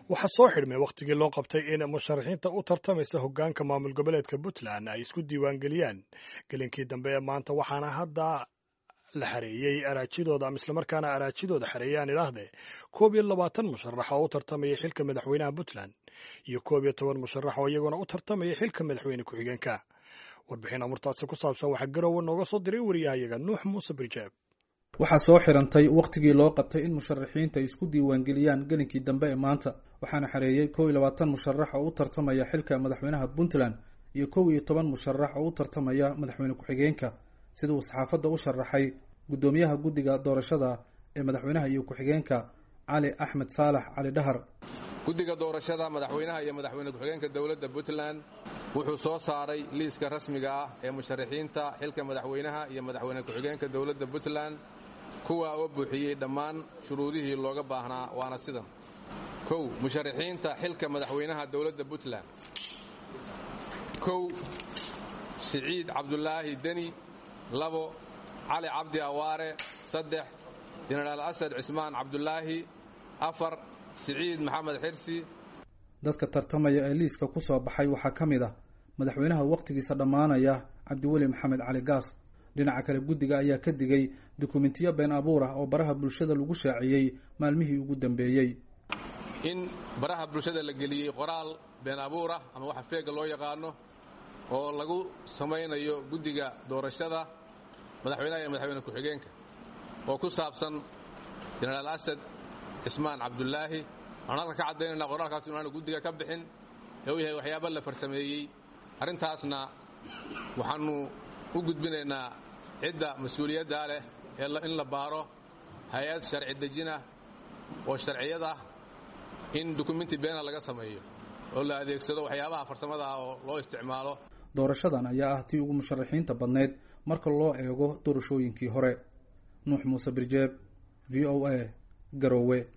waxaa soo xidhmay wakhtigii loo qabtay in musharaxiinta u tartamaysa hoggaanka maamul goboleedka puntland ay isku diiwaangeliyaan gelinkii dambe ee maanta waxaana hadda la xareeyey araajidooda ama islamarkaana araajidooda xareeyaan idhaahdee koob iyo labaatan musharax oo u tartamaya xilka madaxweynaha puntland iyo koob iyo toban musharax oo iyaguna u tartamaya xilka madaxweyne ku-xigeenka warbixin amurtaasi ku saabsan waxaa garowe nooga soo diray wariyahayaga nuux muuse birjeeb waxaa soo xirantay wakhtigii loo qabtay in musharaxiinta ay isku diiwaangeliyaan gelinkii dambe ee maanta waxaana xareeyey kow iyo labaatan musharax oo u tartamaya xilka madaxweynaha puntland iyo kow iyo toban musharax oo u tartamaya madaxweyne ku-xigeenka sida uu saxaafadda u sharaxay guddoomiyaha guddiga doorashada ee madaxweynaha iyo ku-xigeenka cali axmed saalax cali dhahar guddiga doorashada madaxweynaha iyo madaxweyne ku-xigeenka dowladda puntland wuxuu soo saaray liiska rasmiga ah ee musharaxiinta xilka madaxweynaha iyo madaxweyne ku-xigeenka dowladda puntland kuwa oo buuxiyey dhammaan shuruudihii looga baahnaa waana sidan kow musharaxiinta xilka madaxweynaha dowladda puntland kow siciid cabdulaahi deni labo cali cabdi awaare saddex jenaraal asad cismaan cabdulaahi afar siciid maxamed xirsi dadka tartamaya ee liiska ku soo baxay waxaa ka mid ah madaxweynaha wakhtigiisa dhammaanaya cabdiweli maxamed cali gaas dhinaca kale guddiga ayaa ka digay dukumentiyo been abuur ah oo baraha bulshada lagu shaaciyey maalmihii ugu dambeeyey in baraha bulshada la geliyey qoraal been abuur ah ama waxa feega loo yaqaano oo lagu samaynayo guddiga doorashada madaxweynaha iyo madaxweyne ku-xigeenka oo ku saabsan jenaraal asad cismaan cabdulaahi waxaan halka ka caddaynayna qoraalkaas inaanu guddiga ka bixin ee uu yahay waxyaaba la farsameeyey arrintaasna waxaannu u gudbinaynaa cidda mas-uuliyaddaa leh ee in la baaro hay-ad sharci dejinah oo sharciyad ah in dukumenti beena laga sameeyo oo la adeegsado waxyaabaha farsamada ah oo loo isticmaalo doorashadan ayaa ah tii ugu musharaxiinta badnayd marka loo eego doorashooyinkii hore nuux muuse birjeeb v o a garowe